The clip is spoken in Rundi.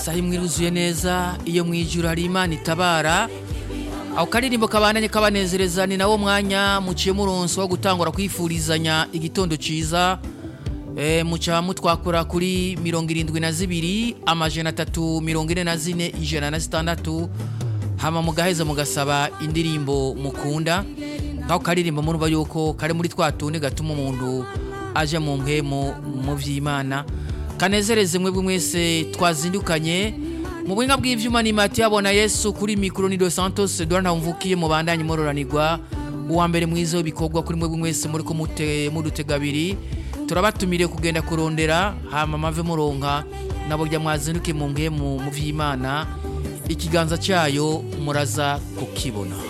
saha imwe iruzuye neza iyo mu ijuru hari imana itabara ako karirimbo kabandanye kabanezereza ni nawo mwanya muciye muronso wo gutangura kwifurizanya igitondo ciza e, muca mutwakura kuri mirongo irindwi na zibiri amajana atatu mirongo ine na zine ijana na zitandatu hama mugaheza mugasaba indirimbo mukunda nk'ako karirimbo murumva yuko kari muri twa tundi gatuma umuntu aje mu mpwemu mu vy'imana kanezereze mwebwe mwese twazindukanye mu buhinga bw'ivyuma ni mati yabona yesu kuri mikoro ni dos santos dora ntawumvukiye mu bandanye mororanirwa uwa mbere mwiza w'ibikorwa kuri mwebwe mwese muri ko mudutega abiri turabatumiriye kugenda kurondera hama mave muronka nabo rya mwazinduke mu mpwemu mu vy'imana ikiganza cyayo muraza kukibona